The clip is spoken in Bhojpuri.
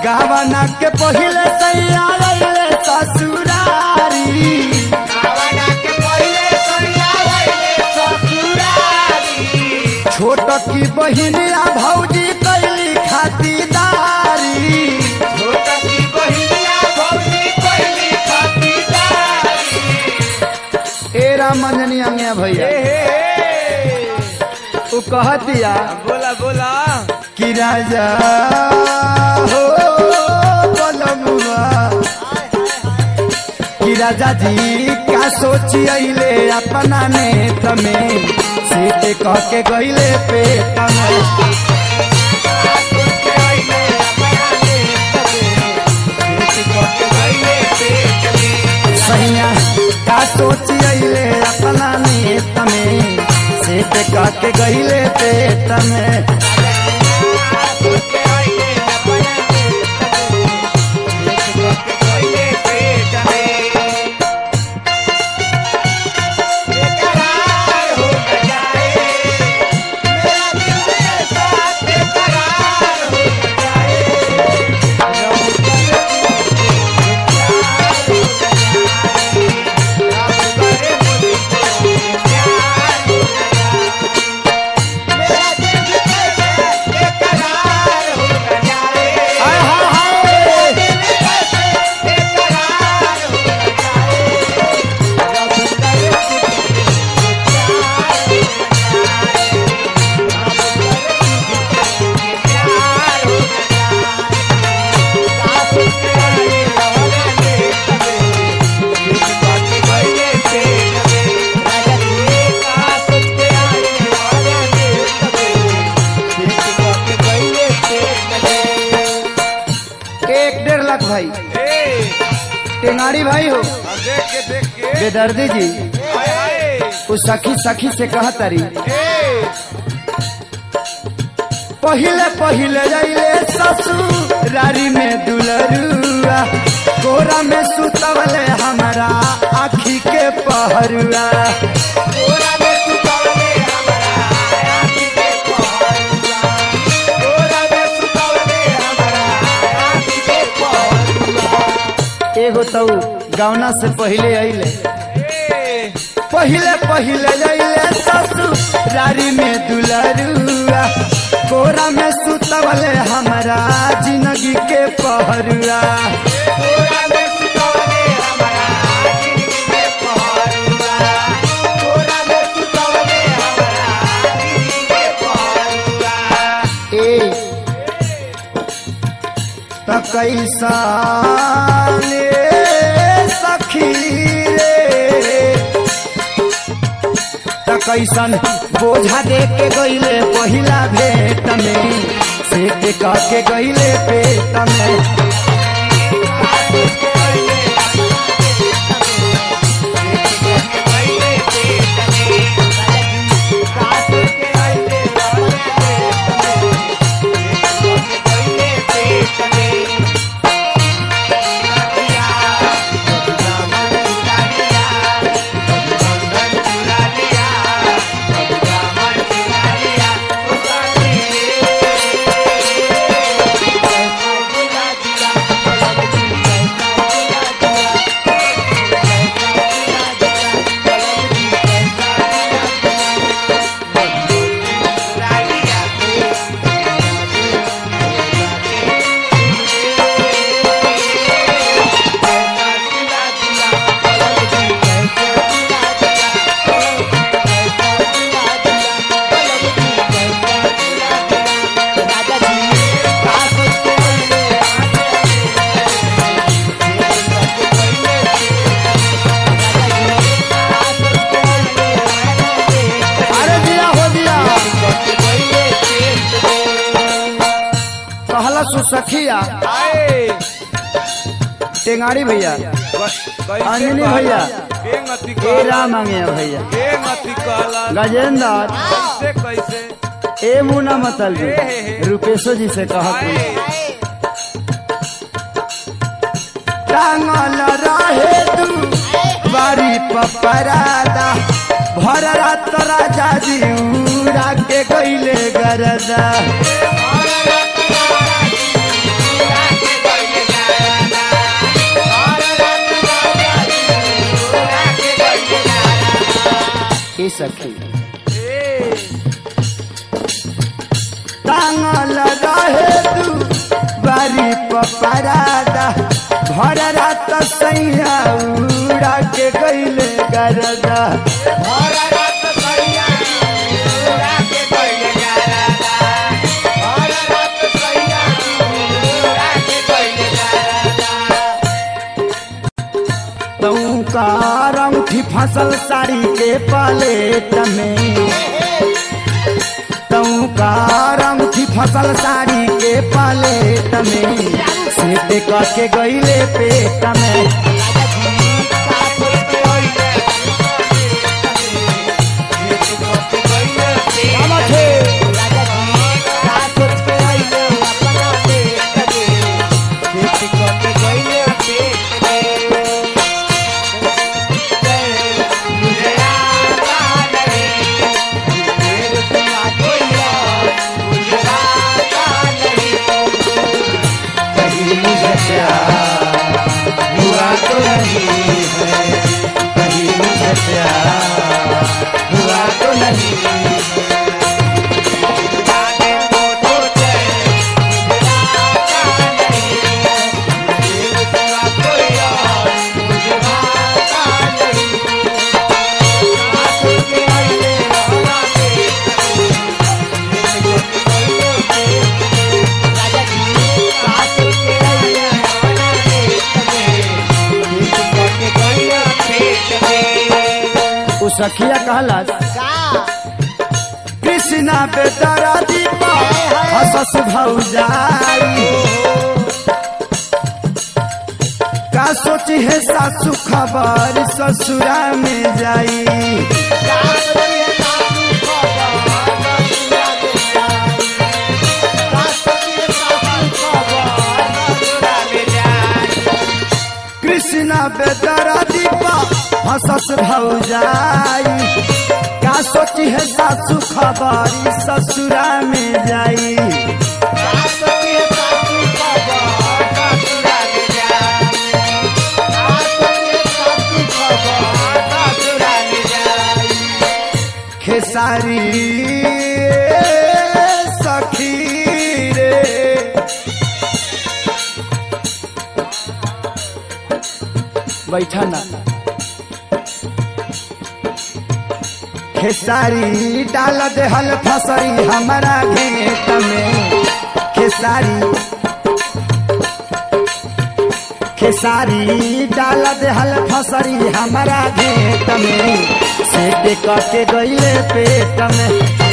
गावना के पहिले सैया अइले ससुरारी छोट की बहिनिया भौजी कैली खातिदारी ए राम मंजनी अंगे भैया उ कहतिया बोला बोला कि राजा हो बलमुआ कि राजा जी का सोची अइले अपना नेत में से कह के गइले पेट में सैया का सोची अइले अपना नेत में से कह के गइले पेट में हाय हाय हाय एक डेढ़ लाख भाई टेंगाड़ी भाई हो देख के देख के बेदर्दी जी हाय हाय उस सखी सखी से कहा तारी पहिले पहिले जाइले ससुरारी में दुलरुआ कोरा में सुतवले हमारा आखी के पहरुआ एगो तो गौना से पहिले अइले पहिले पहिले जाइले ससुरारी में दुलरुआ कोरा में सुतवले हमारा जिंदगी के पहरुआ ए त कैसा ले सखी रे त कैसन बोझा दे के गईले पहिला भेट में से के कह के गईले पेट में अरे दिया हो दिया कहला सुसखिया टेंगाड़ी भैया अंजनी भैया ए राम मांगे भैया गजेंद्र कैसे कैसे ए मुना मतल जी रुपेशो जी से कहा टांगल रहे तू बारी पपरादा भर रात राजा जी उड़ा के गईले गरदा सखी ए टांगल रहे तू बारी पपरादा भर रात सैया उड़ा के गईले गरदा तू का रंगठी फसल साड़ी के पलेट में तू का रंगठी फसल साड़ी के पलेट में सीट करके गईले पेट में कहीं मुझे प्यार हुआ तो नहीं है कहीं मुझे प्यार हुआ तो नहीं उ सखिया कहला कृष्णा बेदरा दीपा हसस भौजाई का सोची है सासू खबर ससुरा में जाई कृष्णा बेदरा दीपा हसस भौजाई का सोची है सासू खबर ससुरा में जाई खेसारी सखी रे बैठा ना खेसारी डाल देहल फसरी हमारा घेत में खेसारी खेसारी डाल देहल फसरी हमारा घेत में सेट करके गईले पेट में